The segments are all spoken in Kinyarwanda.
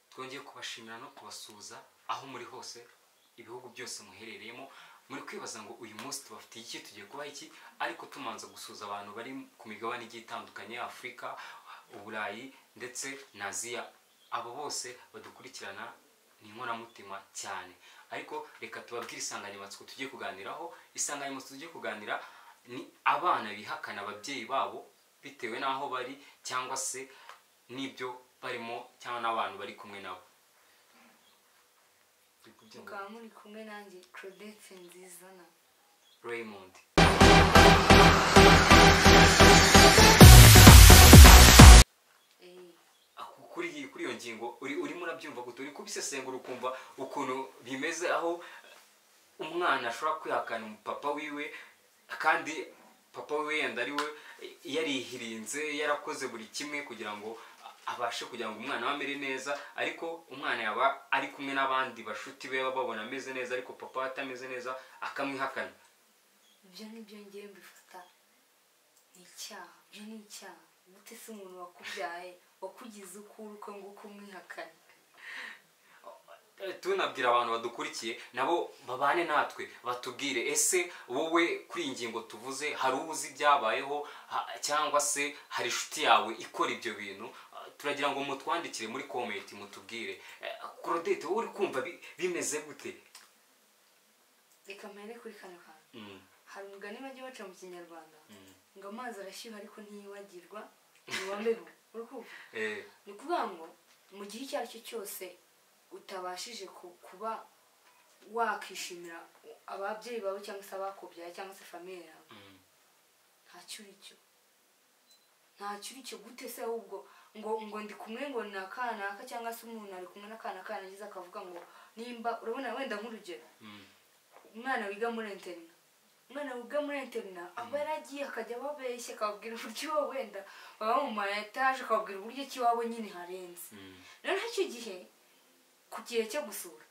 twongeye kubashimira no kubasuhuza aho muri hose ibihugu byose muherereyemo muri kwibaza ngo uyu munsi tubafitiye iki tugiye kubaha iki ariko tumanza gusuhuza abantu bari ku migabane igiye itandukanye afurika uburayi ndetse na aziya abo bose badukurikirana ni inkoramutima cyane ariko reka tubabwire insanganyamatsiko tugiye kuganiraho insanganyamatsiko tugiye kuganira ni abana bihakana ababyeyi babo bitewe n'aho bari cyangwa se n'ibyo barimo cyangwa n'abantu bari kumwe nabo mukaba muri kumwe nanjye claudette nziza na raymond Eh, Aku- kuri iyi- kuri iyo ngingo uri urimo urabyumva gute uri kubisesengura ukumva ukuntu bimeze aho umwana ashobora kwihakana papa wiwe kandi papa wiwe yenda ari we yarihirinze yarakoze buri kimwe kugira ngo abashe kugira ngo umwana we amere neza ariko umwana yaba ari kumwe n'abandi bashuti be baba babona ameze neza ariko papa we atameze neza akamwihakana ibyo ngibyo ngewe mbifata ni icyaha ibyo ni icyaha gute se umuntu wakubyaye wakugize uko uri uko nguko umwihakana tunabwira abantu badukurikiye nabo babane natwe batubwire ese wowe kuri iyi ngingo tuvuze hari uwo uzi ibyabayeho ha- cyangwa se hari inshuti yawe ikora ibyo bintu Ah, turagira ngo mutwandikire muri komenti mutubwire Eh, Claudette wowe uri kumva bi- bimeze gute reka mpere kuri kano kantu Mm, hari umugani bajya baca mu kinyarwanda mm. ngo amazi arashyuha ariko ntiyibagirwa ntiwambeho uri kumva Eh, ni ukuvuga ngo mu gihe icyo ari cyo cyose utabashije ku- kuba wakishimira ababyeyi bawe cyangwa se abakubyaye cyangwa se famiye yawe mm, ntacyo uri cyo ntacyo uri cyo gute se ahubwo ngo ngo ndi kumwe ngo ni akanaka cyangwa se umuntu ari kumwe n'akana kanageze akavuga ngo nimba urabona wenda nk'urugero mm, umwana wiga muri interina umwana wiga muri interina aba yaragiye akajya ababeshya akababwira uburyo iwe wenda baba mu ma etaje akababwira uburyo ki iwabo nyine harenze mm. noneho icyo gihe ku gihe cyo gusura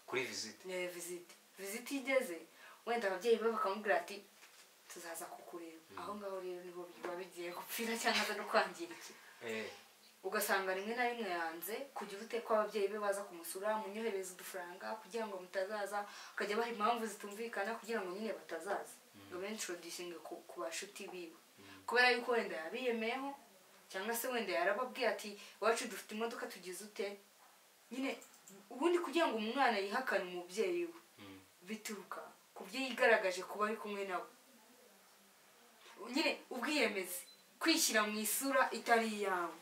kuri visite ni visite visite iyo igeze wenda ababyeyi be bakamubwira ati tuzaza kukureba aho ngaho rero nibo biba bigiye gupfira cyangwa se no kwangirika Eh, ugasanga rimwe na rimwe yanze kugira ute ko ababyeyi be baza kumusura munyohereza udufaranga kugira ngo mutazaza akajya abaha impamvu zitumvikana kugira ngo nyine batazaza ngo bentroducinge ku ku bashuti biwe kubera yuko wenda yabiyemeyeho cyangwa se wenda yarababwiye ati iwacu dufite imodoka tugize ute nyine ubundi kugira ngo umwana yihakane umubyeyi we mm. bituruka ku byo yigaragaje kuba ari kumwe nabo nyine ubwiyemezi kwishyira mu isura itari iyawe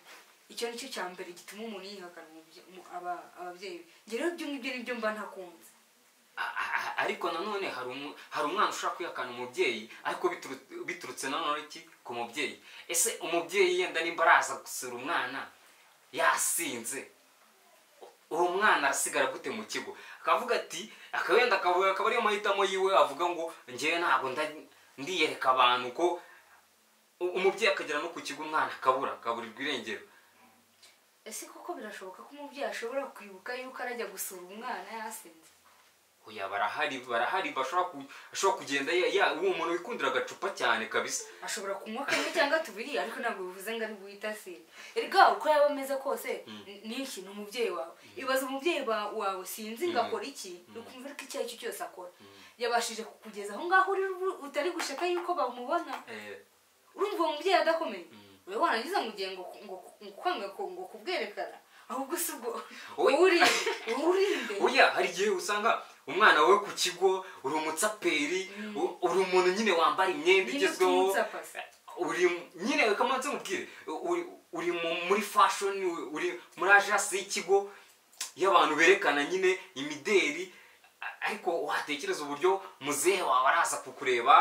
icyo ni cyo cya mbere gituma umuntu yihakana umubye- umu- aba- ababyeyi be njye rero ibyo ngibyo nibyo mba ntakunze A- a- ariko nanone hari umu- hari umwana ushaka kwihakana umubyeyi ariko bituru- biturutse nanone iki ku mubyeyi ese umubyeyi yenda nimba araza gusura umwana yasinze uwo mwana asigara gute mu kigo akavuga ati akawenda akavuga akaba ariyo mahitamo yiwe avuga ngo ngewe ntabwo nda- ndiyereka abantu ko u- umubyeyi akagera no ku kigo umwana akabura akaburirwa irengero ese koko birashoboka ko umubyeyi ashobora kwibuka yuko arajya gusura umwana yasinze oya barahari barahari bashobora ku- ashobora kugenda ya- ya- uwo muntu wikundira agacupa cyane kabisa ashobora kunywa kamwe cyangwa tubiri ariko ntabwo bivuze ngo ari guhita asira erega uko yaba ameze kose n- ni iki ni umubyeyi wawe ibaza umubyeyi ba- wawe sinzi ngo akora iki ni ukumva ko icyo ari cyo cyose akora yabashije kukugeza aho ngaho uri ubu- utari gushaka yuko bamubona Eh, urumva uwo mubyeyi adakomeye Mm. wowe wangiza ngo ugiye ngo ngo ngo kwanga ko- ngo kubwerekana ahubwo si ubwo Oya. uri urinde oya hari igihe usanga umwana wawe ku kigo uri umutsaperi u- uri umuntu nyine wambara imyenda Nyine igezweho utumutsa uri nyine kamanze mubwire uri uri mu- muri fashion uri muri agence y'ikigo y'abantu berekana nyine imideri a- ariko watekereza uburyo muzehe wawe araza kukureba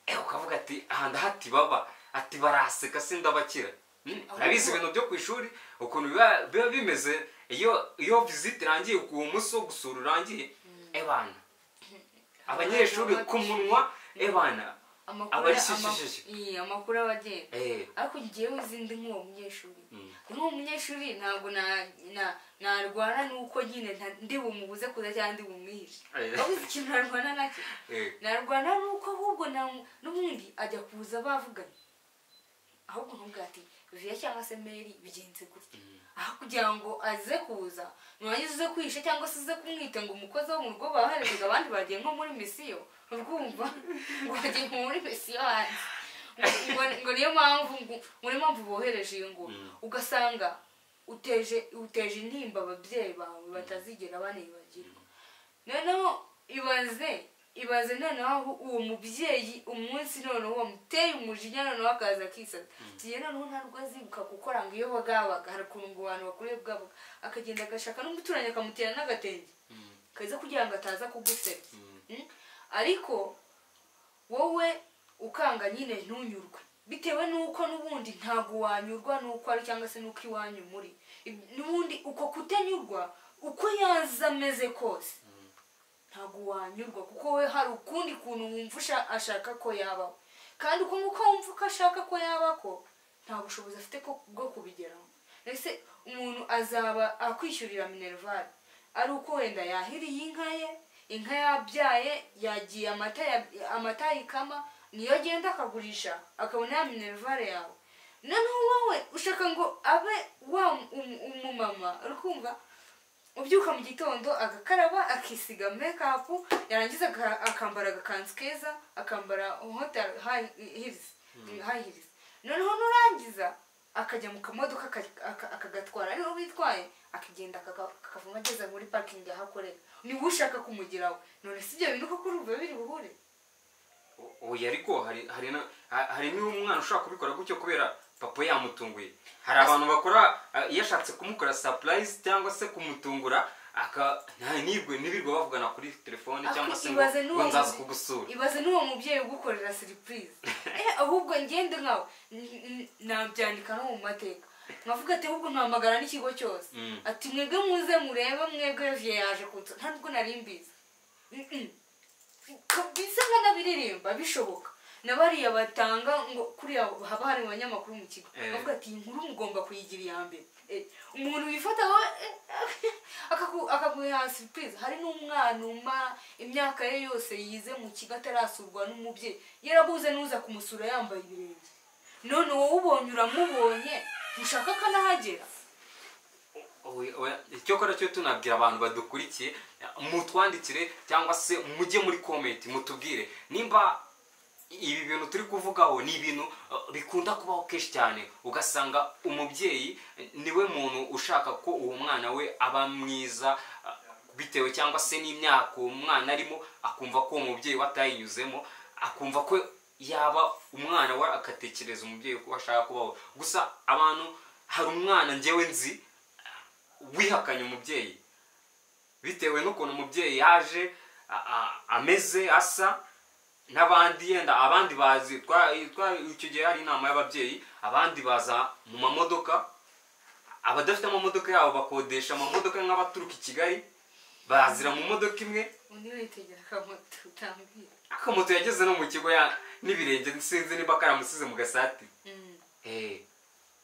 eh, ukavuga ati aha ndahati baba ati baraseka se ndabakira Hmm, urabizi ibintu byo ku ishuri ukuntu biba biba bimeze iyo iyo visite irangiye uwo munsi wo gusura urangiye ebana abanyeshuri ku munwa ebana amakuru aba ari ama- shishishishi iya, amakuru aba agenda Eh, ariko njyewe zindi nk'uwo munyeshuri Mm. nk'uwo munyeshuri ntabwo na- na- narwana n'uko nyine nta- ndi bumubuze kuza cyangwa ndi bumwihishe Eh. wabuze ikintu narwana nacyo eh. narwana n'uko ahubwo na- n'ubundi ajya kuza bavuganye ahubwo ntumbwate viya cyangwa se meri bigenze gutya aho kugira ngo aze kuza nurangiza uze kwihisha cyangwa se uze kumwita ngo umukozi wo mu rugo baharezaga abandi bagiye nko muri misiyo urwumva ngo bagiye nko muri misiyo hanze ngo ngo niyo mpamvu ngo ngo niyo mpamvu bohereje iyo ngo Mm. ugasanga uteje uteje intimba ababyeyi bawe batazigera banibagirwa noneho ibaze ibaze noneho aho uwo mubyeyi umunsi noneho wamuteye umujinya noneho akaza akisata tugiye noneho ntabwo azibuka gukora ngo iyo bagabaga hari ukuntu ngo abantu bakuriye bwabo akagenda agashaka n'umuturanyi akamutera n'agatenge kaza kugira ngo ataza kugusebya Mm? ariko wowe ukanga nyine ntunyurwe bitewe n'uko n'ubundi ntabwo wanyurwa n'uko ari cyangwa se n'uko iwanyu muri Ib- n'ubundi uko kutanyurwa uko yaza ameze kose ntabwo wanyurwa kuko we hari ukundi kuntu wumva usha- ashaka ko yabaho kandi uko nguko wumva ko ashaka ko yaba ko nta bushobozi afite ko- bwo kubigeraho ese umuntu azaba akwishyurira minerivare ari uko wenda yahiriye inka ye inka yabyaye yagiye amata ya- amata ayikama niyo agenda akagurisha akabona ya minerivare yawe noneho wowe ushaka ngo abe wa um- umumama uri kumva ubyuka mu gitondo agakaraba akisiga mekapu yarangiza aga- akambara agakanzu keza akambara hota hirizi hayi hirizi noneho nurangiza akajya mu kamodoka aka- aka- akagatwara ariho bitwaye akagenda akaka- akavamo ageze muri parikingi aho akorera niwe ushaka kumugeraho none si ibyo bintu koko urumva biri buhure oya ariko hari hari na- ha- hari n'umwana ushobora kubikora gutyo kubera papa yamutunguye hari abantu bakora eh, iyo ashatse kumukora surprise cyangwa se kumutungura aka nta- nibwe nibirwa bavugana kuri telefone cyangwa se ngo Ibaze n'uwo ngo nzaza mubyeyi- kugusura ibaze n'uwo mubyeyi ugukorera siripurize eh ahubwo ngende nkawe n- n- nabyandika no mu mateka nkavuga ati ahubwo mpamagara n'ikigo cyose Mm. ati mwebwe muze murebe mwebwe viye yaje kunsa nta nubwo nari mbizi Mm-mm. bisa nk'anabiririmba bishoboka na bariya batanga ngo kuriya haba hari abanyamakuru mu kigo Eh. bavuga ati iyi nkuru mugomba kuyigira iya mbere Eh, umuntu wifata wowe, eh, akaku- akaguha sipurize hari n'umwana umara imyaka ye yose yize mu kigo atarasurwa n'umubyeyi yarabuze n'uza kumusura yambaye ibirenge none wowe ubonye uramubonye ushaka akanahagera Oya, oya, icyakora cyo tunabwira abantu badukurikiye mutwandikire cyangwa se mujye muri komenti mutubwire nimba ibi bintu turi kuvugaho ni ibintu eh, bikunda kubaho kenshi cyane ugasanga umubyeyi eh, niwe muntu ushaka ko uwo mwana we aba mwiza eh, bitewe cyangwa se n'imyaka uwo mwana arimo akumva ko uwo mubyeyi we atayinyuzemo akumva ko yaba umwana we agatekereza umubyeyi ko ashaka kubaho gusa abantu hari umwana njyewe nzi wihakanye umubyeyi bitewe n'ukuntu umubyeyi yaje a- a- ameze asa n'abandi yenda abandi bazi twa- twa- icyo gihe hari inama y'ababyeyi abandi baza mu mamodoka abadafite amamodoka yabo bakodesha amamodoka nk'abaturuka i kigali bazira mu modoka imwe undi witegera akamoto utambwira akamoto yageze no mu kigo ya n'ibirenge sinzi niba karamusize mu gasati Mm. Eh,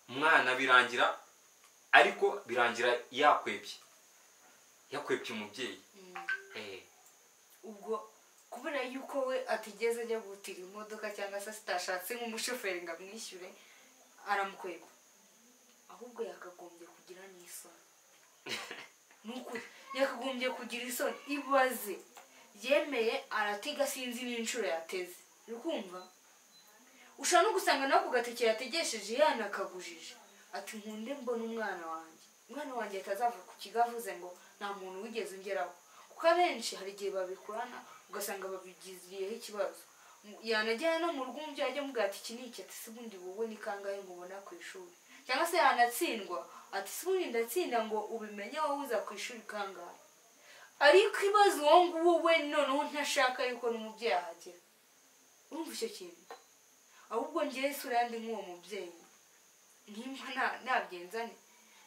umwana birangira ariko birangira yakwebye yakwebye umubyeyi Mm. Eh, ubwo kubera yuko we atigeze ajya gutira imodoka cyangwa se atashatse nk'umushoferi ngo amwishyure aramukwega ahubwo yakagombye kugira n'isoni ni ukuri yakagombye kugira isoni ibaze yemeye aratega sinzi n'inshuro yateze uri kumva ushobora no gusanga nawe ku gateke yategesheje yanakagujije ati nkunde mbona umwana wanjye umwana wanjye atazava ku kigo avuze ngo nta muntu wigeze ungeraho kuko abenshi hari igihe babikorana ugasanga babigiriyeho ikibazo Mu- yanajyana no mu rugo umubyeyi ajya amubwira ati iki ni iki ati se ubundi wowe ni kangahe ngo ubona ku ishuri cyangwa se yanatsindwa ati se ubundi ndatsinda ngo ubimenye wowe uza ku ishuri kangahe ariko ibaze uwo nguwo we noneho ntashaka yuko n'umubyeyi ahagera urumva icyo kintu ahubwo ngewe isura yandi nk'uwo mubyeyi nimba nta- nagenza nte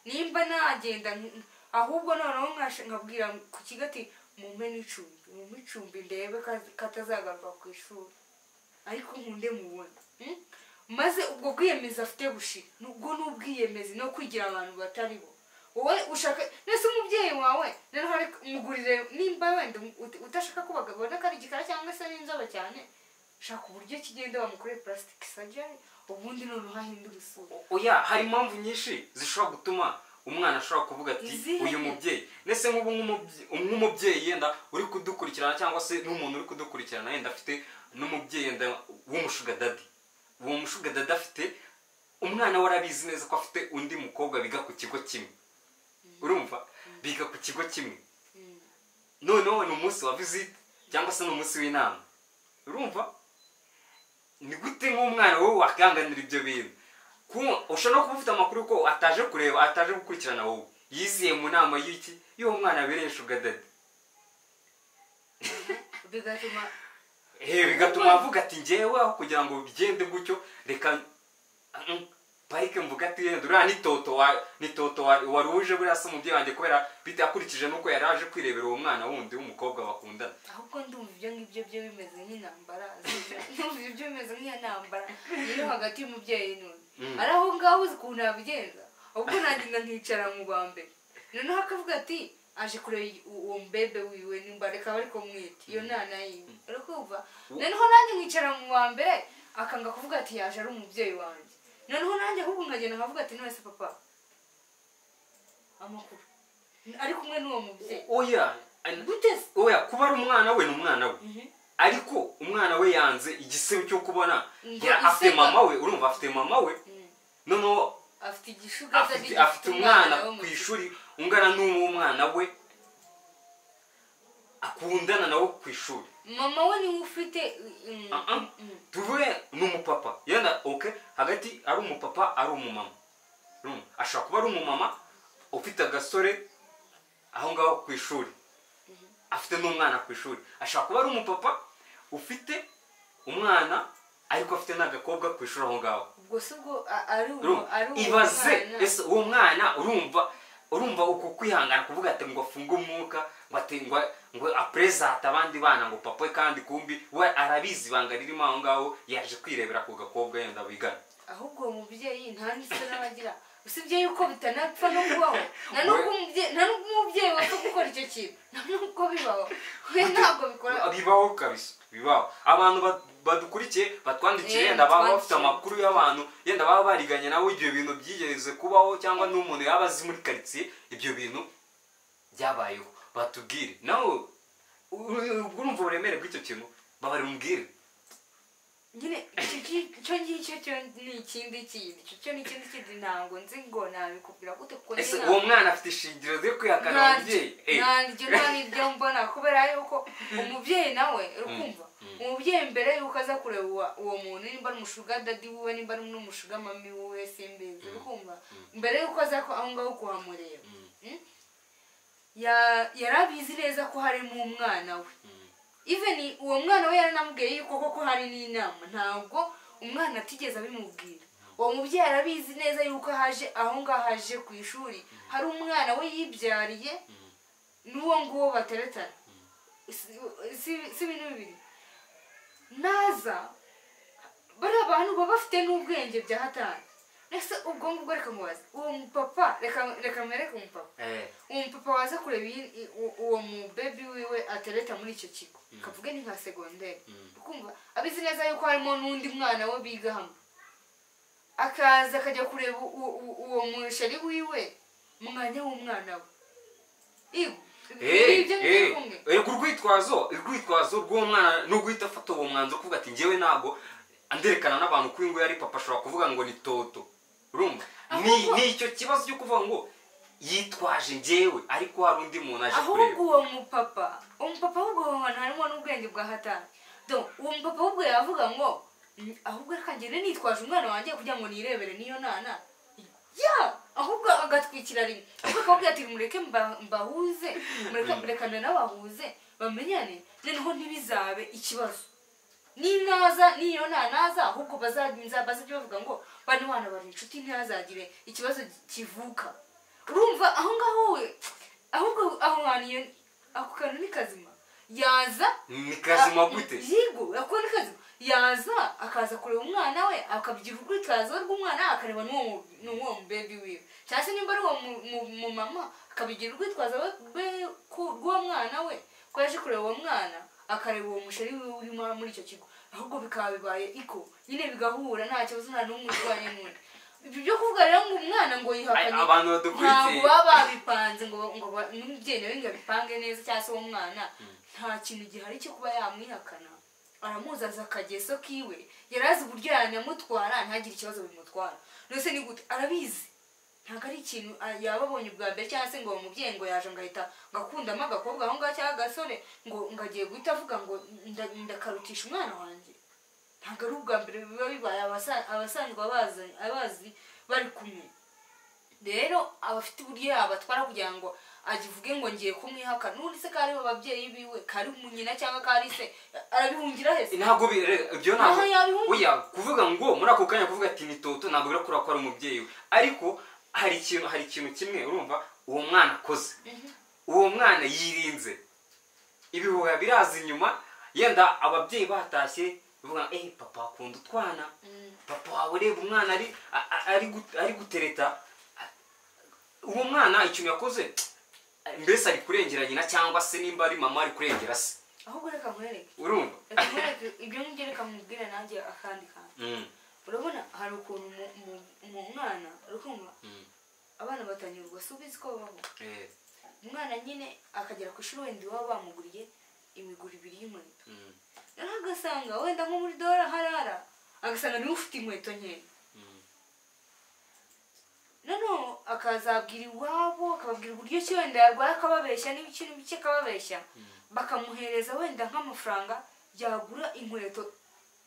nimba nagenda nk- ahubwo noneho nkasha- nkabwira ku kigo ati mumpe n'icumbi mumpe icumbi ndebe ko- ko atazagaruka ku ishuri ariko nkunde mubona Mm? maze ubwo bwiyemezi afite bushira nubwo ni ubwiyemezi no kwigira abantu batari bo wowe ushaka nese umubyeyi wawe noneho ariko umugurire nimba wenda ut- utashaka ko bagabona ko ari igikara cyangwa se ari inzobe cyane shaka uburyo kigenda bamukoreye plastic surgery ubundi noneho ahindura isura oya hari impamvu nyinshi zishobora gutuma umwana ashobora kuvuga ati Izihe? uyu mubyeyi ndetse nk'ubu nk'umubye- nk'umubyeyi yenda uri kudukurikirana cyangwa se n'umuntu uri kudukurikirana yenda afite n'umubyeyi yenda w'umushugadadi uwo mushugadadi afite umwana we arabizi neza ko afite undi mukobwa biga ku kigo kimwe urumva biga ku kigo kimwe noneho ni umunsi wa visite cyangwa se ni umunsi w'inama urumva ni gute nk'umwana wowe wakanganira ibyo bintu Ku- ushobora no kuba ufite amakuru ko ataje kureba ataje gukurikirana wowe yiziye mu nama y'iki y'uwo mwana wabereye shugadadi bigatuma Eh, bigatuma avuga ati njyewe aho kugira ngo bigende gutyo reka mm, parike mvuga ati yenda uriya ni toto wa- ni toto wa- wari uje buriya se umubyeyi wanjye kubera bitakurikije n'uko yari aje kwirebera uwo mwana wundi w'umukobwa bakundana ahubwo ndumva ibyo ngibyo byo bimeze nk'intambara ndumva ibyo bimeze nk'iyo ntambara iri hagati y'umubyeyi n'undi Mm. ari aho ngaho uzi ukuntu yabigenza ahubwo nagenda nkicara mu ba mbere noneho akavuga ati aje kureba u- uwo mbebe wiwe nimba reka bari kumwita iyo nana yiwe uri kumva noneho nanjye nkicara mu ba mbere akanga kuvuga ati yaje ari umubyeyi wanjye noneho nanjye ahubwo nkagenda nkavuga ati none se papa amakuru ari kumwe n'uwo mubyeyi oya an- gute se oya kuba ari umwana we ni umwana we Mhm. ariko umwana we yanze igisebe cyo kubona Ngo yari afite iseba. mama we urumva afite mama we Mm. noneho afite igishuga afite afite umwana ku ishuri ungana n'umwana we akundana nawe ku ishuri mama we niwe ufite mm, Ah, ah. mm, tuvuge ni umupapa yenda oke hagati ari umupapa ari umumama Urumva? ashobora kuba ari umumama ufite agasore aho ngaho ku ishuri afite n'umwana ku ishuri ashobora kuba ari umupapa ufite umwana ariko afite n'agakobwa ku ishuri aho ngaho ubwo si bwo a- ari uwo- Urumva? ari uwo ibaze mwana. ese uwo mwana urumva urumva uko kwihangana kuvuga ati ngo afunge umwuka ngo ati ngo ngo aperezate abandi bana ngo papa we kandi kumbi we arabizi ibanga ririmo aho ngaho yaje kwirebera ku gakobwa yenda bigana ahubwo uwo mubyeyi nta n'isura n'abagira usibye yuko bitanapfa no kubaho nta n'ubwo umubyeyi nta n'ubwo umubyeyi wapfa gukora icyo kintu nta n'ubwo bibaho we ntabwo bikora bibaho kabisa bibaho abantu ba- badukurikiye batwandikiye Eh, yenda baba bafite batwandikiye. amakuru y'abantu yenda baba bariganye nawe ibyo bintu byigeze kubaho cyangwa n'umuntu yaba azi muri karitsiye ibyo bintu byabayeho batubwire nawe ur- ubwo urumva uburemere bw'icyo kintu babarumbwire nyine icyo ki- icyo ngicyo cyo ni ikindi kintu icyo cyo ni ikindi kintu ntabwo nzi ngo nabikubwira gute kuko ese nyine uwo mwana afite ishingiro ryo kwihakana ababyeyi Eh, ntabyo nta nibyo mbona kubera yuko umubyeyi nawe urukumva umubyeyi mbere yuko aza kureba uwa- uwo muntu nimba ari umushuga dadi wiwe nimba ari n'umushuga mami wiwe simbizi urukumva mbere yuko aza ko- aho ngaho kuhamureba Mm? Ya- yari abizi neza ko harimo umwana we even uwo mwana we yaranamubwiye yuko koko hari n'inama ntabwo umwana atigeze abimubwira uwo mubyeyi arabizi neza yuko haje aho ngaho aje ku ishuri hari umwana we yibyariye n'uwo nguwo bateretana Si- si si ibintu bibiri naza bariya bantu baba bafite n'ubwenge bya hatari ese ubwo ngubwo reka mubaze uwo mupapa reka reka mwereke umupapa eh, uwo mupapa waza kureba iyi- i- u- uwo mubebi wiwe atereta muri icyo kigo kavuge ni nka segonderi ukumva abizi neza yuko harimo n'undi mwana we biga hamwe akaza akajya kureba u- u- uwo musheri wiwe mu mwanya w'umwana we Ibu, eh, ibyo muri eh, kumwe eh, ku rwitwazo urwitwazo rw'uwo mwana ni uguhita afata uwo mwanzuro kuvuga ati njyewe ntabwo anderekana n'abantu ko uyu nguyu ari papa ashobora kuvuga ngo ni toto urumva ni Ahubwo- ni icyo kibazo cyo kuvuga ngo yitwaje njyewe ariko hari undi muntu aje kureba ahubwo uwo mupapa umupapa ahubwo aho hantu harimo n'ubwenge bwa hatari do uwo mupapa ahubwo yavuga ngo "Mm, ahubwo reka ngende nitwaje umwana wanjye kugira ngo nirebere n'iyo nana ya ahubwo agatwikira rimwe ahubwo akababwira ati mureke mba- mbahuze mureke murekane n'abahuze bamenyane noneho ntibizabe ikibazo ninaza niyo nanaza ahubwo bazaza bazajya bavuga ngo bano bana bari inshuti ntihazagire ikibazo kivuka urumva aho ngaho we ahubwo aho hantu iyo- ako kantu ni kazima yaza ni kazima gute yego ako ni kazima yaza akaza kureba umwana we akabyira urwitwazo rw'umwana akareba n'uwo mu- n'uwo mubebi wiwe cyangwa se nimba ari uwo mu- mu- mumama akabigira urwitwazo rwe- rwe- ku- rw'uwo mwana we ko yaje kureba uwo mwana akareba uwo musheri wiwe uri muri icyo kigo ahubwo bikaba bibaye iko nyine bigahura nta kibazo nta n'umwe urwanya n'undi ibyo byo kuvuga rero ngo umwana ngo yihakanye abantu ntabwo badukurikiye baba babipanze ngo ngo ba- n'umubyeyi nawe ngo abipange neza cyangwa se uwo mwana nta kintu gihari cyo kuba yamwihakana aramuzaza akageso kiwe yari azi uburyo yanamutwara ntagire ikibazo bimutwara ndetse ni gute arabizi ntabwo ari ikintu a- yaba abonye ubwa mbere cyangwa se ngo uwo mubyeyi ngo yaje ngo ahita ngo akundamo agakobwa aho ngaho cyangwa agasore ngo ngo agiye guhita avuga ngo nda- ndakarutisha umwana wanjye ntabwo ari ubwa mbere biba bibaye abasa- abasanzwe abazi abazi bari kumwe rero aba afite uburyo yabatwara kugira ngo agivuge ngo ngiye kumwihaka n'undi se kari ababyeyi biwe kari mu nyina cyangwa kari se arabihungira hese ntabwo bi- re- ibyo ntabwo Aha yabihumye. oya kuvuga ngo muri ako kanya kuvuga ati ni toto ntabwo birakura ko ari umubyeyi we ariko hari ikintu hari ikintu kimwe urumva uwo mwana akoze uwo mwana yirinze ibihuha biraza inyuma yenda ababyeyi batashye bivuga ngo eee papa akunda utwana papa wawe ureba umwana ari a- a- ari gu- ari gutereta A- uwo mwana ikintu yakoze mbese ari kurengera nyina cyangwa se nimba ari mama ari kurengera se ahubwo reka nkwereke urumva reka nkwereke ibyo ngibyo reka mubwire nanjye akandi kantu Mm, urabona hari ukuntu mu- mu- mu mwana urukumva mm, abana batangira ubwose ubizi ko babaho eh, umwana nyine akagera ku ishuri wenda iwabo bamuguriye imiguru ibiri y'inkweto mm, rero agasanga wenda nko muri dora harara agasanga niwe ufite inkweto nkeya mm, noneho akazabwira iwabo akababwira uburyo ki wenda yarwaye akababeshya n'ibice n'ibice akababeshya bakamuhereza wenda nk'amafaranga yagura inkweto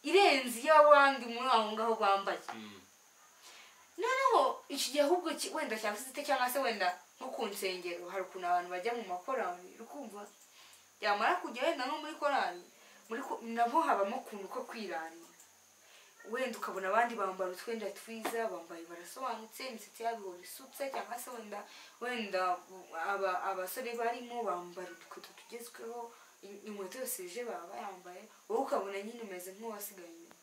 irenze iy'abandi muri aho ngaho bambaye mm, noneho iki gihe ahubwo ki- wenda cyangwa se izite cyangwa se wenda nko ku nsengero hari ukuntu abantu bajya mu makorali ukumva yamara kujya wenda nko muri korali muri ko- nabo habamo ukuntu ko kwiranira wenda ukabona abandi bambara utwenda twiza bambaye barasobanutse imisatsi yabo ihora isutse cyangwa se wenda wenda aba- abasore barimo bambara udukweto tugezweho in- inkweto yose je baba bayambaye wowe ukabona nyine umeze nk'uwasigaye inyuma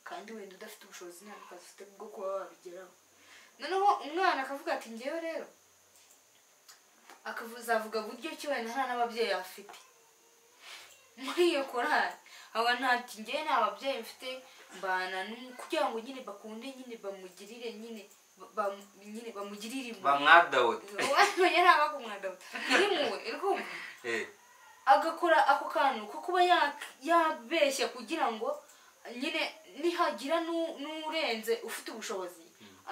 kandi wenda udafite ubushobozi nta kazi ufite bwo kuba wabigeraho noneho umwana akavuga ati ngewe rero akavuzavuga buryo ki wenda nta n'ababyeyi afite muri iyo korali aba ntati ngewe nta babyeyi mfite mbana n'umu- kugira ngo nyine bakunde nyine bamugirire nyine ba- bamu- nyine bamugirire impuhwe bamwadawode wamenya ntabwo akumwadaho iri muwe iri kumva Eh, agakora ako kantu ko kuba ya- yabeshya kugira ngo nyine nihagira n'u- n'urenze ufite ubushobozi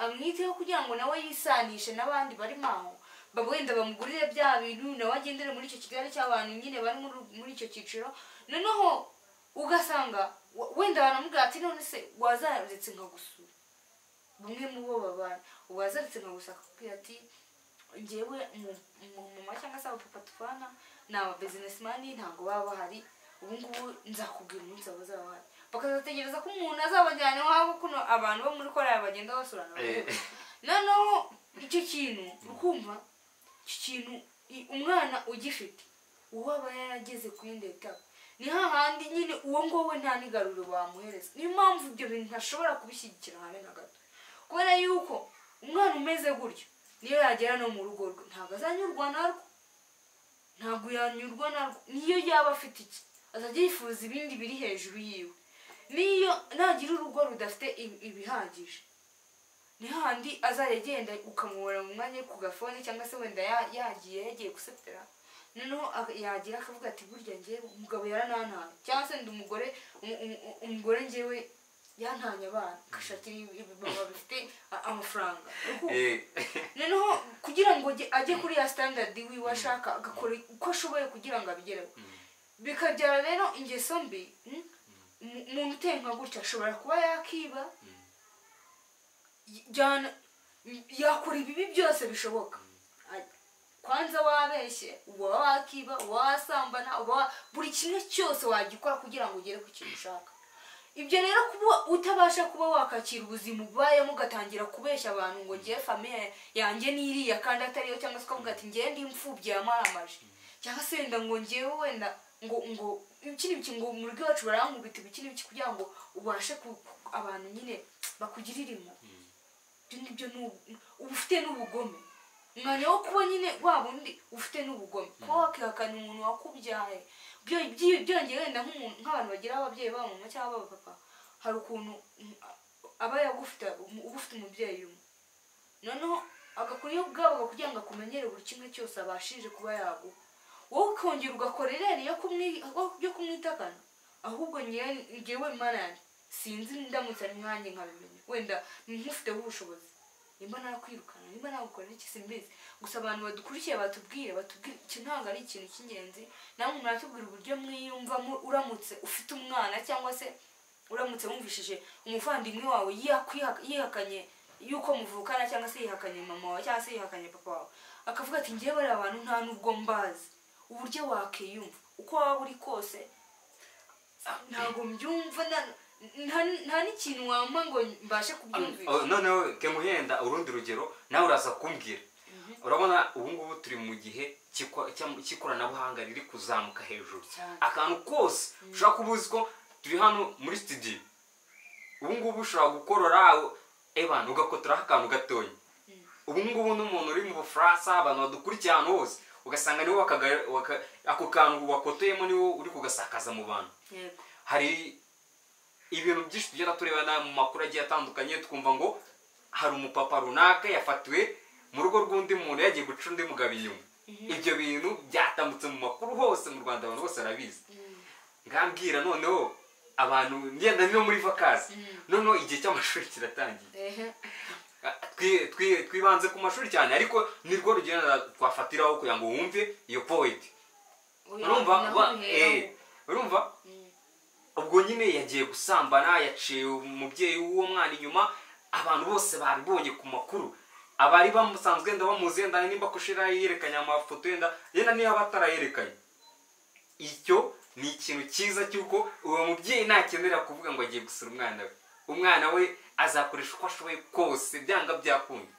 amwiteho kugira ngo nawe yisanishe n'abandi barimo aho ba- wenda bamugurire bya bintu nawe agendere muri icyo kigali cy'abantu nyine bari muri- muri icyo cyiciro noneho ugasanga w- wenda banamubwira ati none se wazaretse nkagusura bamwe mu bo babana uwazaretse nkagusura akakubwira ati ngewe umu- umumama cyangwa se abapapa tubana ni ababizinesimani ntabwo baba bahari ubu ngubu nzakubwira umunsi waba uzaba bahari bakazategereza ko umuntu azabajyana iwabo kuno abantu bo muri koraya bagenda basurana eh, noneho icyo kintu ukumva icyo kintu i- umwana ugifite uwo aba yarageze ku yindi etape ni hahandi nyine uwo nguwo we nta n'igaruriro bamuhereza niyo mpamvu ibyo bintu ntashobora kubishyigikira habe na gato kubera yuko umwana umeze gutyo niyo yagera no mu rugo rwe ntabwo azanyurwa narwo ntabwo yanyurwa narwo niyo yaba afite iki azajya yifuza ibindi biri hejuru yiwe niyo nagira urugo rudafite ibi- ibihagije ni hahandi azajya agenda ukamubona mu mwanya ku gafone cyangwa se wenda ya- yagiye yagiye gusetera noneho ak- yagira akavuga ati burya ngewe umugabo yaranantaye cyangwa se ndi umugore umu- umu- umugore ngewe yantanye abana agashakira ibibaba bifite a- amafaranga Urukundo eh, noneho kugira ngo ajye- ajye kuri ya sitandadi wiwe ashaka agakora uko ashoboye kugira ngo abigereho bikabyara rero ingeso mbi mm? Umu- umuntu uteye nka gutya ashobora kuba yakiba y- yana- yakora ibibi byose bishoboka Ay- kwanza wabeshye uba wakiba uba wasambana uba wa- buri kimwe cyose wagikora kugira ngo ugere ku kintu ushaka ibyo rero kuba utabasha kuba wakakira ubuzima ubayemo ugatangira kubeshya abantu ngo ngiye famiye yanjye n'iriya kandi atariyo cyangwa se ukavuga ati ngiye ndi imfubyi yamaramaje cyangwa se wenda ngo ngewe wenda ngo ngo iki n'ibiki ngo mu rugo iwacu barankubita ibiki n'ibiki kugira ngo ubashe ku ku- abantu nyine bakugirire impuhwe ibyo ngibyo ni ubu- uba ufite n'ubugome umwanya wo kuba nyine waba undi ufite n'ubugome kuba wakihakana umuntu wakubyaye byo- byi- byongeye wenda nk'umuntu nk'abantu bagira ababyeyi babo mama cyangwa baba papa hari ukuntu mm, aba yagufite uba ufite umubyeyi umwe noneho agakuriyeho ubwabo kugira ngo akumenyere buri kimwe cyose abashije kuba yaguha wowe ukongera ugakora irere yo kumwi- yo kumwitakana ahubwo ngewe ngewe mana yanjye sinzi ndamutse ari mwanjye nkabimenya wenda nkufiteho ubushobozi nimba nakwirukana nimba nagukorera iki simbizi gusa abantu badukurikiye batubwire batubwire iki ntabwo ari ikintu cy'ingenzi namwe muratubwira uburyo mwiyumvamo uramutse ufite umwana cyangwa se uramutse wumvishije umuvandimwe wawe yakwiha- yihakanye yuko muvukana cyangwa se yihakanye mama wawe cyangwa se yihakanye papa wawe akavuga ati ngewe bariya abantu nta n'ubwo mbazi uburyo wakiyumva uko waba uri kose ah, ntabwo mbyumva na- nta- nta n'ikintu wampa ngo mbashe kubyumvisha Oh, noneho kemuhenda urundi rugero nawe uraza kumbwira urabona ubu ngubu turi mu gihe cy'ikwa- cy'am- cy'ikoranabuhanga riri kuzamuka hejuru Cyane. akantu kose ushobora kuba uzi ko turi hano muri studio ubu ngubu ushobora gukorora ebana ugakotoraho akantu gatonya ubu ngubu n'umuntu uri mu bufaransa abantu badukurikiye ahantu hose ugasanga niwe wakaga- waka- ako kantu wakotoyemo niwo uri kugasakaza mu bantu yego hari ibintu byinshi tugenda turebana mu makuru agiye atandukanye twumva ngo hari umupapa runaka yafatiwe mu rugo rw'undi muntu yagiye guca undi mugabo inyuma ibyo bintu byatambutse mu makuru hose mu rwanda abantu bose barabizi ngambwira noneho abantu ngenda no muri vakazi noneho igihe cy'amashuri kiratangiye ehe Twi- twi- twibanze ku mashuri cyane ariko nirwo rugenda twafatiraho kugira ngo wumve iyo poeti Oya, urumva naho ba- biheraho. eh, urumva ubwo nyine yagiye gusambana yaciye umubyeyi w'uwo mwana inyuma abantu bose babibonye ku makuru abari bamusanzwe wenda bamuzi wenda nimba kushira yerekanye amafoto yenda yenda niba batarayerekanye icyo ni ikintu cyiza cy'uko uwo mubyeyi nakenera kuvuga ngo agiye gusura umwana we umwana we azakoresha uko ashoboye kose byanga byakunda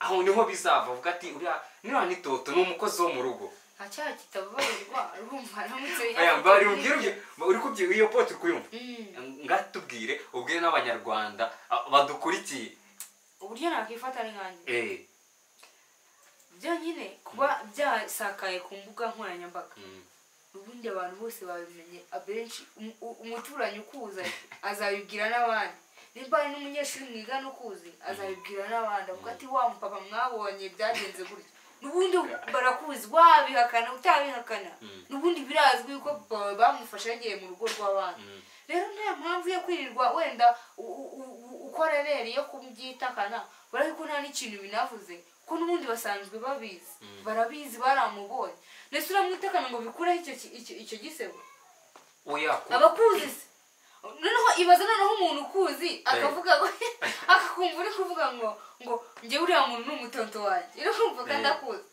aho niho bizava avuga ati uriya niba nitoto ni umukozi wo mu rugo nta cyaha kitababarirwa urumva aramutse aya bari ubwire uri kubyi iyo pote uri kuyumva Mm. ngatubwire ubwire n'abanyarwanda a- badukurikiye uburyo nakwifata ni nkanjye eh byonyine kuba byasakaye ku mbuga nkoranyambaga mm, ubundi abantu bose babimenye abenshi umu- u- umuturanyi ukuza azabibwira n'abandi nimba hari n'umunyeshuri mwigana ukuzi azabibwira n'abandi avuga ati wa mupapa mwabonye byagenze gutya n'ubundi barakuzi wabihakana utabihakana Mm. n'ubundi birazwi yuko papa wawe bamufashe yagiye mu rugo rw'abandi mm. rero nta mpamvu yo kwirirwa wenda u- u- u- ukora rere yo kubyitakana urabona ko nta n'ikintu binavuze ko n'ubundi basanzwe babizi barabizi baramubonye ndetse uramwitakana ngo bikureho icyo ki- icyo- icyo gisebo oya ku- abakuzi se noneho ibaza noneho umuntu ukuzi akavuga ngo akakumva uri kuvuga ngo ngo njye uriya muntu ni umutonto wanjye rero kumva ko Eh. ndakuzi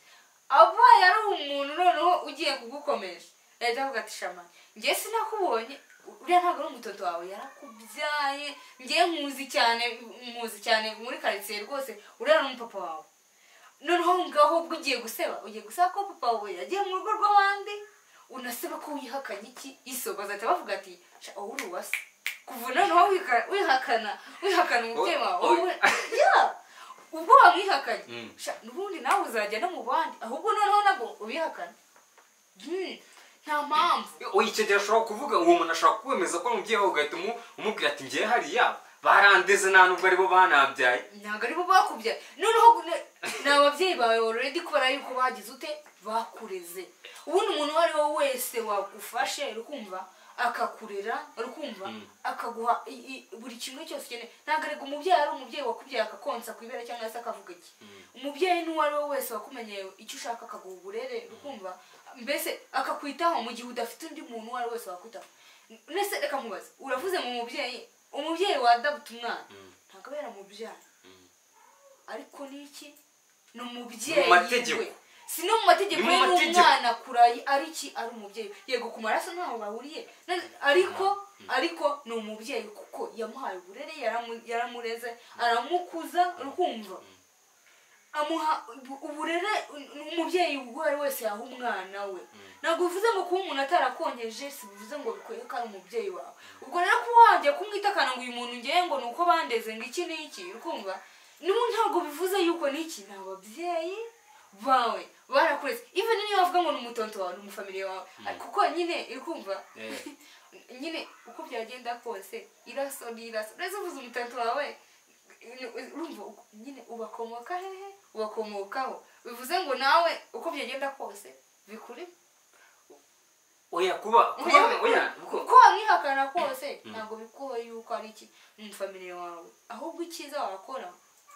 abaye ari umuntu noneho ugiye kugukomeje yahita avuga ati shama njye sinakubonye uriya ntabwo ari umutonto wawe yarakubyaye njye nkuzi cyane muzi cyane muri karitsiye rwose uriya ni umupapa wawe noneho aho ngaho ubwo ugiye guseba ugiye gusaba ko papa wawe yagiye mu rugo rw'abandi unasaba ko wihakanye iki iso bazahita bavuga ati "Sha, wowe uri uwase kuva noneho wika- wihakana wihakana umubyeyi O- wawe o- wowe- Ya! ubwo wamwihakanye Mm. Sha, n'ubundi nawe uzajya no mu bandi ahubwo noneho nabwo ubihakane Mm, nta mpamvu oya icyo gihe ashobora kuvuga uwo muntu ashobora kwemeza ko ari umubyeyi wawe ugahita umu- umubwira ati ngewe hariya barandeze nta nubwo aribo banabyaye ntabwo aribo bakubyaye noneho ne- ni ababyeyi bawe already kubera yuko bagize ute bakureze ubundi umuntu uwo ari we wese wagufashe rukumva akakurera rukumva Mm. akaguha i- i- buri kimwe cyose ukeneye ntabwo arega umubyeyi ari umubyeyi wakubyaye akakonsa ku ibere cyangwa se akavuga iki umubyeyi n'uwo ari we wese wakumenyeye icyo ushaka akaguha uburere rukumva mbese akakwitaho mu gihe udafite undi muntu uwo ari we wese wakwitaho mbese reka mubaze uravuze mu mubyeyi umubyeyi wadabuta umwana Mm. ntabwo aba yaramubyaye ariko niki ni Mu umubyeyi mategeko. we si no mu mategeko Ni mu ye mategeko. n'umwana kurayi ari iki ari umubyeyi yego ku maraso ntaho bahuriye na- ariko ariko ni umubyeyi kuko yamuhaye uburere yaramu- yaramureze aramukuza rukumva amuha ubu- uburere ni umubyeyi uwo ari wese yaha umwana we ntabwo bivuze ngo kuba umuntu atarakonyeje si bivuze ngo bikwereke ko ari umubyeyi wawe ubwo rero kuba wajya kumwitakana ngo uyu muntu ngewe ngo ni uko bandeze ngo iki n'iki uri kumva n'ubu ntabwo bivuze yuko n'iki ni ababyeyi bawe barakuretse even niyo wavuga ngo ni umutonto wawe ni umufamiliye wawe ariko kuko nyine iri kumva Eh. nyine uko byagenda kose iraso ni iraso uretse uvuze umutonto wawe urumva uko- nyine ubakomoka hehe ubakomokaho bivuze ngo nawe uko byagenda kose bikuri oya kuba kuba oya kuko- uko wamwihakana kose ntabwo bikuho yuko ari iki umufamiliye wawe ahubwo icyiza wakora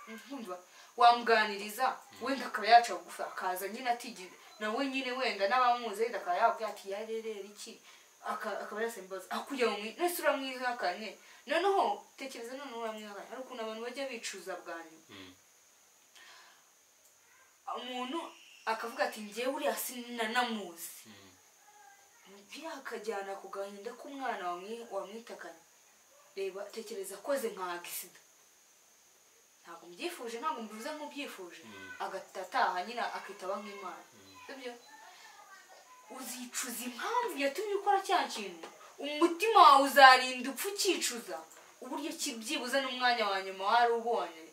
nkumva wamuganiriza wenda akaba yaca bugufi akaza nyine atigeze nawe nyine wenda n'abamuzi wenda akaba yakubwira ati yarerera iki aka- akaba yasimbaza aho kugira ngo umwi- nese uramwihakanye noneho tekereza noneho uramwihakanye hari ukuntu abantu bajya bicuza bwa nyuma Mm. umuntu akavuga ati ngewe uriya sinanamuzi Mm. byakajyana ku gahinda k'umwana wamwi- wamwitakanye reba tekereza akoze nka agisida ntabwo mbyifuje ntabwo mbivuze nk'ubyifuje Mm. agahita ataha nyine akitaba nk'imana sibyo uzicuza impamvu yatumye ukora cya kintu umutima wawe uzarinda upfa ukicuza uburyo ki byibuze n'umwanya wa nyuma wari ubonye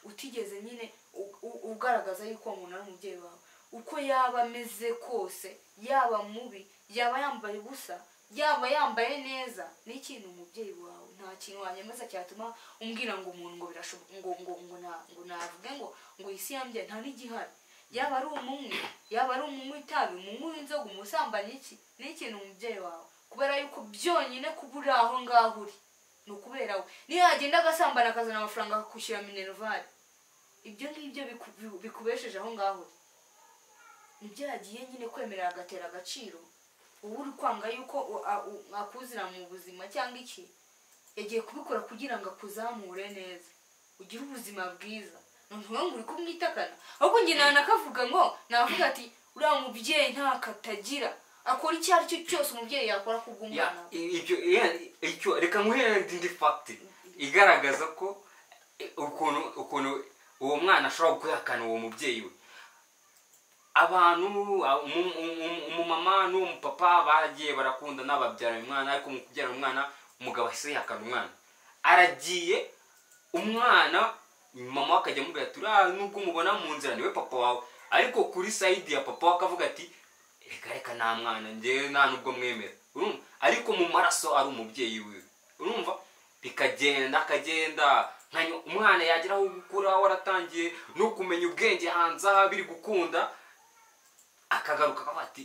utigeze nyine u- u- ugaragaza yuko uwo muntu ari umubyeyi wawe uko yaba ameze kose yaba mubi yaba yambaye ubusa yaba yambaye neza ni ikintu umubyeyi wawe nta kintu wanyemeza cyatuma umbwira ngo umuntu ngo birashoboka ngo ngo ngo na- ngo navuge ngo ngo isi yambye nta n'igihari yaba ari umumwe yaba ari umunywi w'itabi umunywi w'inzoga umusambanyi iki ni ikintu umubyeyi wawe kubera yuko byonyine kuba uri aho ngaho uri ni ukubera we niyo yagenda agasambana akazana amafaranga akakwishyura minerval ibyo ngibyo biku- biku- bikubesheje aho ngaho uri nibyo yagiye nyine kwemerera agatera agaciro uba uri kwanga yuko u- a- u- akuzira mu buzima cyangwa iki yagiye kubikora kugira ngo akuzamure neza ugire ubuzima bwiza ntuvuga ngo uri kumwitakana ahubwo njye ntanakavuga ngo navuga ati uriya mubyeyi ntakatagira akora icyo ari cyo cyose umubyeyi yakora Ya, kubw'umwana we i- ibyo iya- icyo reka nguhere indi fagiti igaragaza ko eh, ukuntu ukuntu uwo mwana ashobora guhakana uwo mubyeyi we abantu a- umu- umu- umumama n'uwo mupapa bagiye barakunda n'ababyara uyu mwana ariko mu kubyara umwana umugabo ahise yihakana umwana aragiye umwana mama we akajya amubwira ati uriya nubwo umubona mu nzira niwe papa wawe ariko kuri sayidi ya papa we akavuga ati reka reka nta mwana ngewe nta nubwo mwemera urumva ariko mu maraso ari umubyeyi wiwe urumva bikagenda akagenda nka nyo- umwana yagira aho gukura waratangiye no kumenya ubwenge hanze aha biri gukunda akagaruka akavuga ati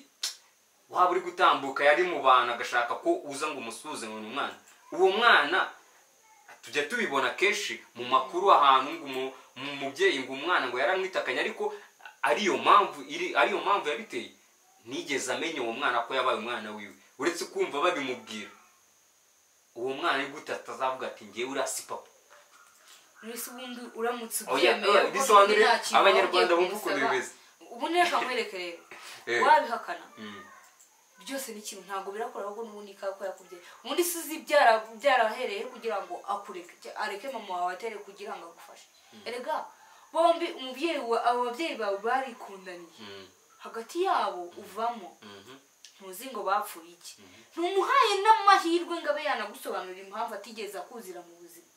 waba uri gutambuka yari mu bantu agashaka ko uza ngo umusuhuze ngo ni umwana uwo mwana tujya tubibona kenshi mu makuru ahantu ngo umu- mu mubyeyi ngo umwana ngo yaramwitakanye ariko ariyo mpamvu iri ariyo mpamvu yabiteye nigeze amenya uwo mwana ko yabaye umwana wiwe uretse kumva babimubwira uwo mwana ari gute atazavuga ati ngewe uriya si papa mbese ubundi uramutse Oya, ubyemeye oya, kuko bisobanure nta kintu waba Abanyarwanda ugiye bumva ukuntu kumusaba. bimeze. ubundi reka nkwerekerere Eh. wabihakana Mm. byose ni ikintu ntabwo birakora ahubwo n'ubundi kaba ko yakubyaye ubundi si uzi byara- byarahereye kugira ngo akureke cya- areke mama wawe atere kugira ngo agufashe erega bombi umubyeyi wa- abo babyeyi bawe barikundaniye Mm. hagati yabo uvamo Mhm. ntuzi ngo bapfuye iki ntumuhaye n'amahirwe ngo abe yanagusobanurira impamvu atigeze akuzira mu buzima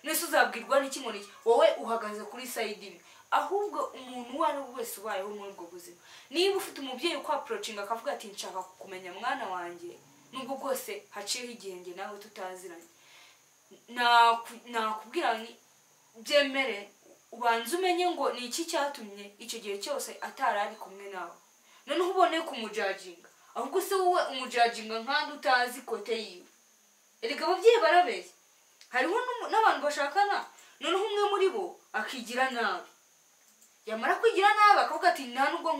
nese uzabwirwa n'iki ngo niki wowe uhagaze kuri sayidi imwe ahubwo umuntu uwo ari we wese ubayeho muri ubwo buzima niba ufite umubyeyi ukwaporocinga akavuga ati nshaka kumenya mwana wanjye nubwo bwose haciyeho igihe njye nawe tutaziranye naku- nakubwira nti byemere ubanze umenye ngo ni iki cyatumye icyo gihe cyose atari ari kumwe nawe noneho ubone kumujaginga ahubwo se wowe umujaginga nkandi utazi kote yiwe erega ababyeyi barabeshya hariho n'umu- n'abantu bashakana noneho umwe muri bo akigira nabi yamara kwigira nabi akavuga ati nta nubwo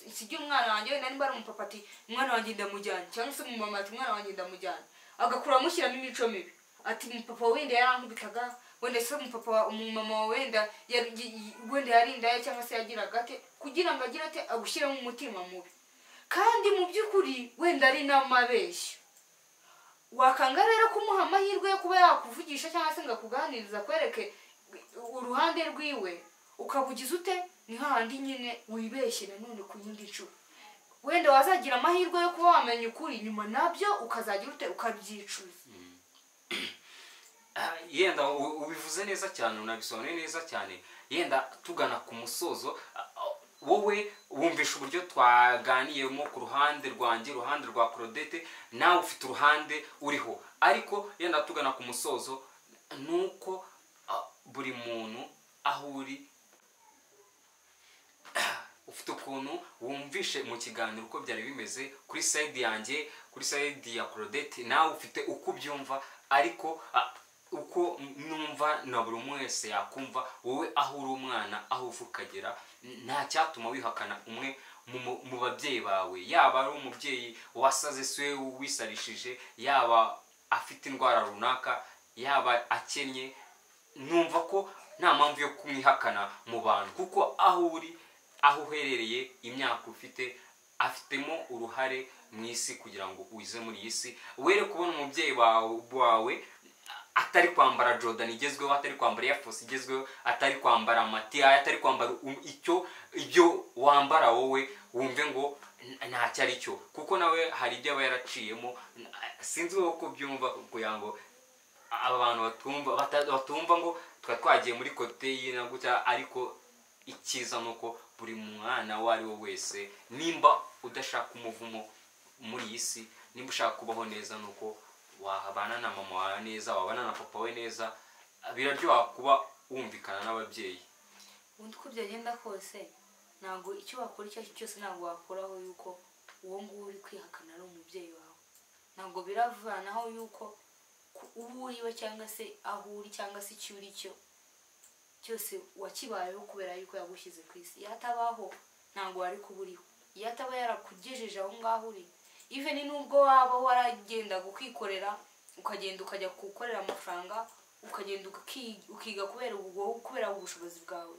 nsigiye umwana wanjye wenda nimba ari umupapa ati umwana wanjye ndamujyanye cyangwa se umumama ati umwana wanjye ndamujyanye agakura amushyiramo imico mibi ati umupapa wawe wenda yarankubitaga wenda se umupapa wa- umumama wawe wenda yari- y- y- wenda yarindaya cyangwa se yagiraga ate kugira ngo agire ate agushyiremo umutima mubi kandi mu by'ukuri wenda ari n'amabeshyo wakanga rero kumuha amahirwe yo kuba yakuvugisha cyangwa se ngo akuganiriza akwereke uruhande rwiwe ukabugiza ute ni hahandi nyine wibeshye nanone ku yindi nshuro wenda wazagira amahirwe yo kuba wamenya ukuri nyuma nabyo ukazagira ute ukabyicuza Ah, yenda u- ubivuze neza cyane unabisobanuye neza cyane yenda tugana ku musozo ah, ah, wowe wumvisha uburyo twaganiyemo ku ruhande rwanjye uruhande rwa korodete nawe ufite uruhande uriho ariko yenda tugana ku musozo ni uko ah, buri muntu aho uri ufite ukuntu wumvishe mu kiganiro uko byari bimeze kuri sayidi yanjye kuri sayidi ya korodete nawe ufite uko ubyumva ariko ah, uko numva na buri umwe wese yakumva wowe aho uri umwana aho uva ukagera n- nta cyatuma wihakana umwe mu- mu- mu babyeyi bawe yaba ari umubyeyi wasaze se wisarishije yaba afite indwara runaka yaba akennye numva ko nta mpamvu yo kumwihakana mu bantu kuko aho uri aho uherereye imyaka ufite afitemo uruhare mu isi kugira ngo uze muri iyi si were kubona umubyeyi wawe- wawe atari kwambara jordan igezweho atari kwambara air force igezweho atari kwambara matiya atari kwambara um- icyo ibyo wambara wowe wumve ngo "N- ntacyo ari cyo kuko nawe hari ibyo aba yaraciyemo N- sinzi wowe uko byumva kugira ngo aba bantu batumva bata- batumva ngo twa twagiye muri koteyi na gutya ariko icyiza ni uko buri mwana uwo ari we wese nimba udashaka umuvumo muri iyi si nimba ushaka kubaho neza ni uko wabana na mama wawe neza wabana na papa we neza biraryoha kuba wumvikana n'ababyeyi ubundi uko byagenda kose ntabwo icyo wakora icyo ari cyo cyose ntabwo wakoraho yuko uwo nguwo uri kwihakana ari umubyeyi wawe ntabwo biravanaho yuko ku- uwo uri we cyangwa se aho uri cyangwa se icyo uri cyo cyose wakibayeho kubera yuko yagushyize ku isi iyo atabaho ntabwo wari kuba uriho iyo ataba yarakugejeje aho ngaho uri even nubwo waba waragendaga ukikorera ukagenda ukajya gukorera amafaranga ukagenda uki- ukiga kubera ubwo kubera ubushobozi bwawe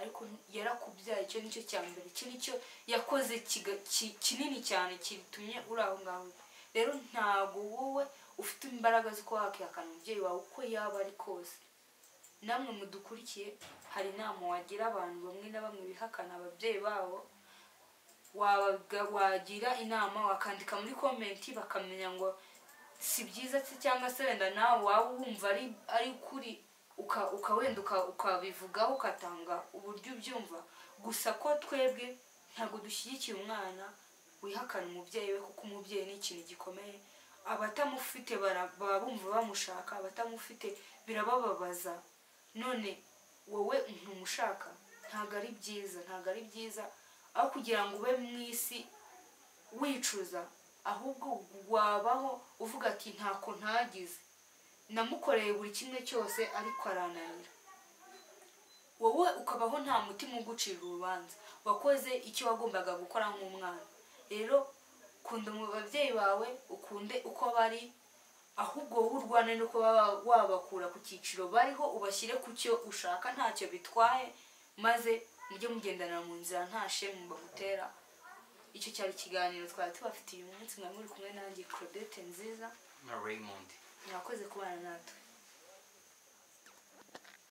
ariko yarakubyaye icyo nicyo cya mbere iki nicyo yakoze kiga- ki- kinini cyane kitumye uri aho ngaho rero ntabwo wowe ufite imbaraga zo kuba wakihakana umubyeyi wawe uko yaba ari kose namwe mudukurikiye hari inama wagira abantu bamwe na bamwe bihakana ababyeyi babo wabaga- wagira inama wakandika muri komenti bakamenya ngo si byiza se cyangwa se wenda nawe waba wumva ari ari ukuri uka- uka wenda uka- ukabivugaho ugatanga uburyo ubyumva gusa ko twebwe ntabwo dushyigikiye umwana wihakana umubyeyi we kuko umubyeyi ni ikintu gikomeye abatamufite bara- baba bumva bamushaka abatamufite birabababaza none wowe ntumushaka ntabwo ari byiza ntabwo ari byiza aho kugira ngo ube mu isi wicuza ahubwo wabaho uvuga ati ntako ntagize namukoreye buri kimwe cyose ariko arananira wowe ukabaho nta mutima ugucira urubanza wakoze icyo wagombaga gukora nk'umwana rero kunda mu babyeyi bawe ukunde uko bari ahubwo wowe urwane nuko baba wabakura ku cyiciro bariho ubashyire ku cyo ushaka ntacyo bitwaye maze mujye mugendana mu nzira nta shemu bagutera icyo cyari ikiganiro twari tubafitiye uyu munsi mwari muri kumwe nanjye claudette nziza na raymond mwakoze kubana natwe